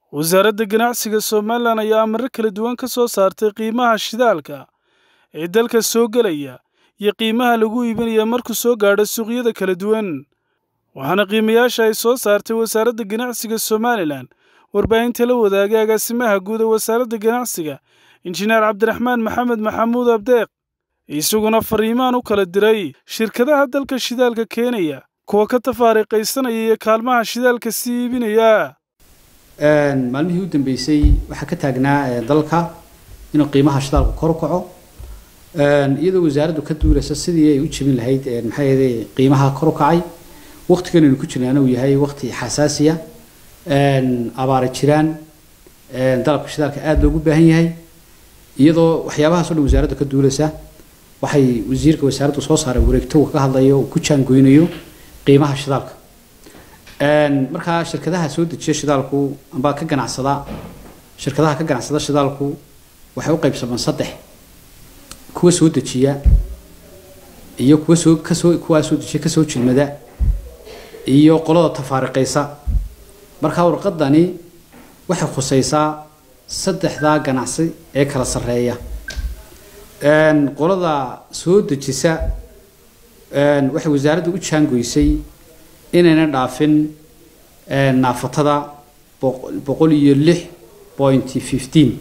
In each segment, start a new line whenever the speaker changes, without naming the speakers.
wasaaradda ganacsiga somalilan ayaa amaro kala duwan ka soo saartay qiimaha shidaalka ee dalka soo gelaya iyo qiimaha lagu iibinaya markuu soo gaadho suuqyada kala duwan waxaana qiimayaasha ay soo saartay wasaaradda ganacsiga somalilan warbaahinta la wadaagay agaasimaha guud ee wasaaradda ganacsiga injineer cabdiraxmaan maxamed maxamuud abdeeq isaguna fariimaan u kala diray shirkadaha dalka shidaalka keenaya kuwa ka tafaariiqaysanaya iyo kaalmaha shidaalka sii iibinaya
maalmihii u dambeysay waxaa ka taagnaa dalka inuu qiimaha shidaalku kor u kaco iyadoo wasaaraddu ka duulaysa sidii ay u jebin lahayd maxaa yeelay qiimaha kor u kacay waqtigan aynu ku jirnaana uu yahay waqti xasaasiya abaara jiraan dalabka shidaalka aada loogu baahan yahay iyadoo waxyaabahaas o dhan wasaaraddu ka duulaysa waxay wasiirka wasaaraddu soo saaray wareegto uu ka hadlayo uu ku jaangoynayo qiimaha shidaalka markaa shirkadaha soo dejiya shidaalku amba ka ganacsada shirkadaha ka ganacsada shidaalku waxay u qaybsamaan saddex kuwa soo dejiya iyo kuwa soo kasoo kuwaa soo dejiya kasoo jilmada iyo qolada tafaariqaysa markaa warqadani waxay khusaysaa saddexdaa ganacsi ee kala sarreeya qolada soo dejisa waxay wasaaradda u jaangoysay inayna dhaafin naafatada boqol iyo lix point fifteen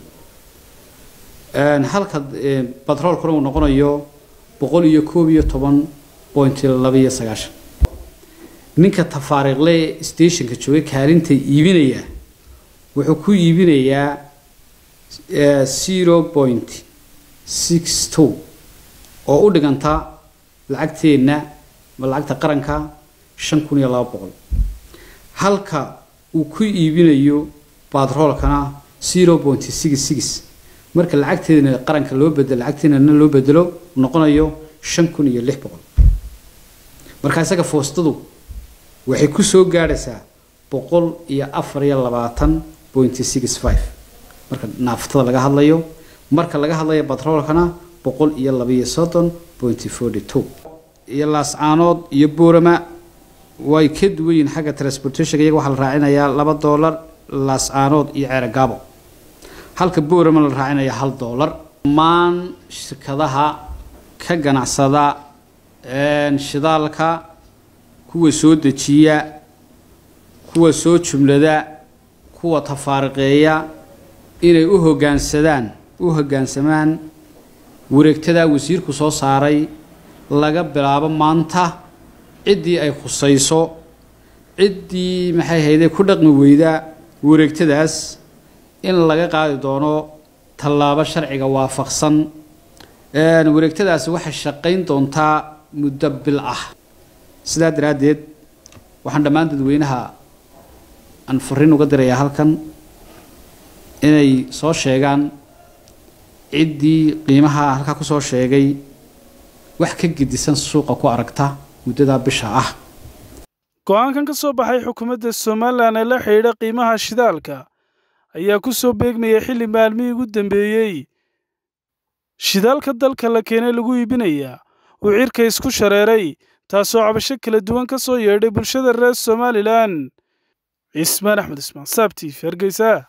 halka batroolkuna uu noqonayo boqol iyo koob iyo toban point labaiyo sagaashan ninka tafaariiqle stationka jooga kaalinta iibinaya wuxuu ku iibinayaa zero point six two oo u dhiganta lacagteenna ma lacagta qaranka shan kun iyo laba boqol halka uu ku iibinayo batroolkana zero point six six marka lacagteedana qaranka loo bedelo lacagteenana loo bedelo noqonayo shan kun iyo lix boqol marka isaga foostadu waxay ku soo gaadhaysaa boqol iyo afar iyo labaatan point six five marka naaftada laga hadlayo marka laga hadlayo batroolkana boqol iyo labaiyo soddon point forty two iyo laascaanood iyo boorama way ka duwan yihiin xagga transportationka iyaga waxaa la raacinayaa laba doolar laascaanood iyo ceerogaabo halka boorama la raacinaya hal doolar dhammaan shirkadaha ka ganacsada shidaalka kuwa soo dejiya kuwa soo jumlada kuwa tafaariqeeya inay u hoggaansadaan u hoggaansamaan wareegtadaa wasiirku soo saaray laga bilaabo maanta ciddii ay khusayso ciddii maxay hayday ku dhaqmi weyda wareegtadaas in laga qaadi doono tallaabo sharciga waafaqsan wareegtadaasi waxay shaqayn doontaa muddo bil ah sidaa daraaddeed waxaan dhammaan dadweynaha aan fariin uga dirayaa halkan inay soo sheegaan ciddii qiimaha halkaa kusoo sheegay wax ka gedisan suuqa ku aragta muddadaa bisha ah
go-aankan ka soo baxay xukuumadda somalilan ee la xidhiidha qiimaha shidaalka ayaa ku soo beegmayay xilli maalmihii ugu dambeeyey shidaalka dalka la keenay lagu iibinayaa uu cirka isku shareeray taasoo cabasho kala duwan ka soo yeedhay bulshada reer somalilan cismaan axmed ismaan saabtiif hargeysa